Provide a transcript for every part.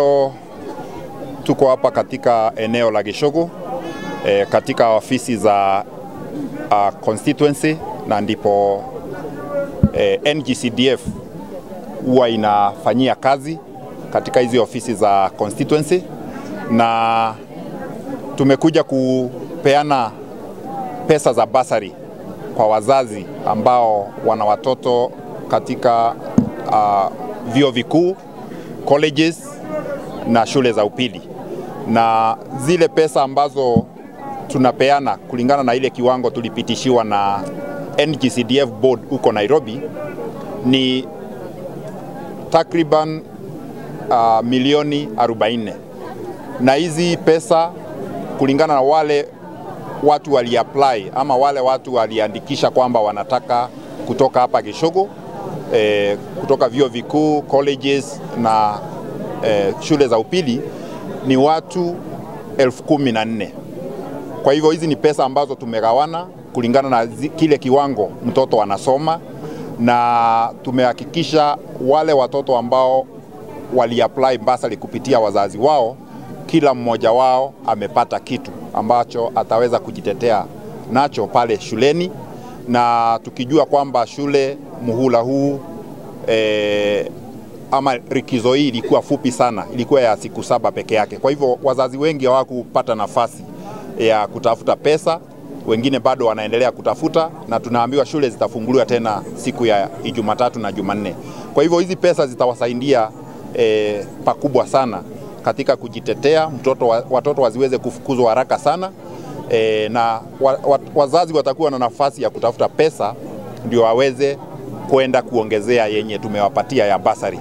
Leo tuko hapa katika eneo la Gishogo e, katika ofisi za uh, constituency na ndipo e, NGCDF huwa inafanyia kazi katika hizi ofisi za constituency, na tumekuja kupeana pesa za basari kwa wazazi ambao wana watoto katika uh, vyuo vikuu colleges na shule za upili, na zile pesa ambazo tunapeana kulingana na ile kiwango tulipitishiwa na NGCDF board huko Nairobi ni takriban uh, milioni 40 na hizi pesa kulingana na wale watu waliapply ama wale watu waliandikisha kwamba wanataka kutoka hapa Gishogo eh, kutoka vyuo vikuu colleges na eh, shule za upili ni watu elfu kumi na nne. Kwa hivyo hizi ni pesa ambazo tumegawana kulingana na zi, kile kiwango mtoto anasoma, na tumehakikisha wale watoto ambao waliapply basari kupitia wazazi wao, kila mmoja wao amepata kitu ambacho ataweza kujitetea nacho pale shuleni, na tukijua kwamba shule muhula huu e, ama likizo hii ilikuwa fupi sana, ilikuwa ya siku saba peke yake. Kwa hivyo wazazi wengi hawakupata nafasi ya kutafuta pesa, wengine bado wanaendelea kutafuta, na tunaambiwa shule zitafunguliwa tena siku ya Jumatatu na Jumanne. Kwa hivyo hizi pesa zitawasaidia e, pakubwa sana katika kujitetea mtoto, watoto wasiweze kufukuzwa haraka sana e, na wa, wa, wazazi watakuwa na nafasi ya kutafuta pesa ndio waweze kwenda kuongezea yenye tumewapatia ya basari.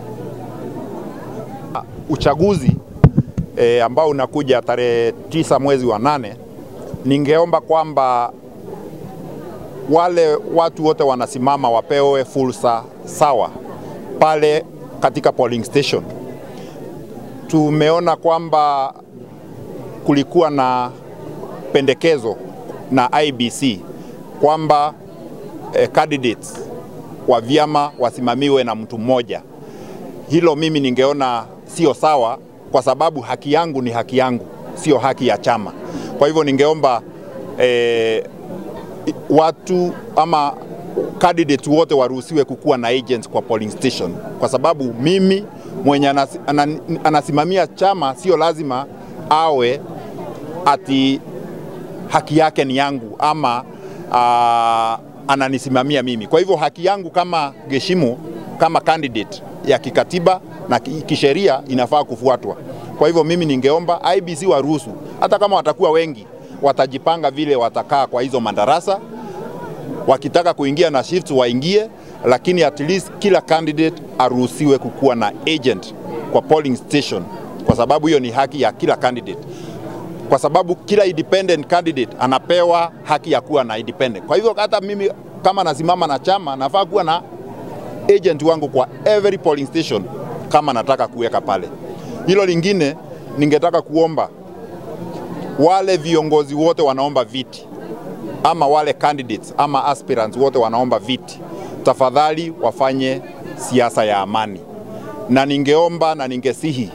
Uchaguzi e, ambao unakuja tarehe tisa mwezi wa nane, ningeomba kwamba wale watu wote wanasimama wapewe fursa sawa pale katika polling station. Tumeona kwamba kulikuwa na pendekezo na IBC kwamba eh, candidates wa vyama wasimamiwe na mtu mmoja. Hilo mimi ningeona sio sawa, kwa sababu haki yangu ni haki yangu, sio haki ya chama. Kwa hivyo ningeomba eh, watu ama candidate wote waruhusiwe kukuwa na agents kwa polling station, kwa sababu mimi mwenye anas, anan, anasimamia chama sio lazima awe ati haki yake ni yangu ama uh, ananisimamia mimi. Kwa hivyo haki yangu kama Geshimu, kama candidate ya kikatiba na kisheria inafaa kufuatwa. Kwa hivyo mimi ningeomba IBC waruhusu, hata kama watakuwa wengi, watajipanga vile watakaa kwa hizo madarasa wakitaka kuingia na shifts waingie, lakini at least kila candidate aruhusiwe kukuwa na agent kwa polling station, kwa sababu hiyo ni haki ya kila candidate, kwa sababu kila independent candidate anapewa haki ya kuwa na independent. Kwa hivyo hata mimi kama nasimama na chama nafaa kuwa na agent wangu kwa every polling station kama nataka kuweka pale. Hilo lingine ningetaka kuomba wale viongozi wote wanaomba viti ama wale candidates ama aspirants wote wanaomba viti, tafadhali wafanye siasa ya amani, na ningeomba na ningesihi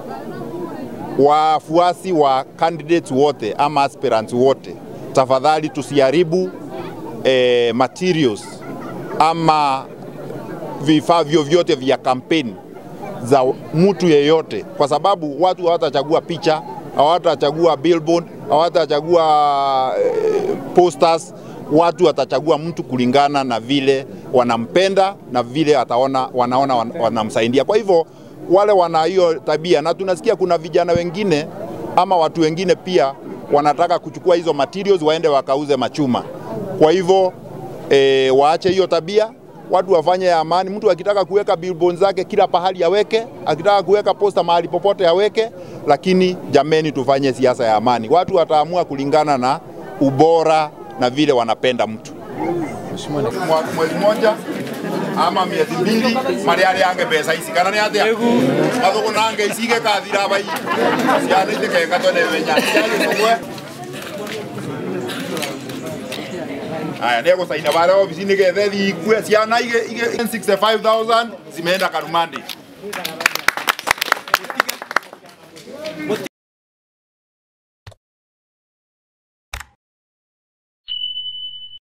wafuasi wa candidates wote ama aspirants wote, tafadhali tusiharibu eh, materials ama vifaa vyovyote vya kampeni za mtu yeyote, kwa sababu watu hawatachagua picha, hawatachagua billboard, hawatachagua eh, posters. Watu watachagua mtu kulingana na vile wanampenda na vile ataona, wanaona wanamsaidia. Kwa hivyo wale wana hiyo tabia, na tunasikia kuna vijana wengine ama watu wengine pia wanataka kuchukua hizo materials waende wakauze machuma. Kwa hivyo e, waache hiyo tabia, watu wafanye ya amani. Mtu akitaka kuweka billboard zake kila pahali aweke, akitaka kuweka posta mahali popote aweke, lakini jameni, tufanye siasa ya amani. Watu wataamua kulingana na ubora na vile wanapenda mtu. Mwezi moja ama miezi mbili maria ari yange mbeca ici kana nä atä mathå nange icige kathira bai ciana itä kenga twene menya ciagä aya nä egå caina barä obici nä gethe thikue ciana 65000 zimeenda karumandi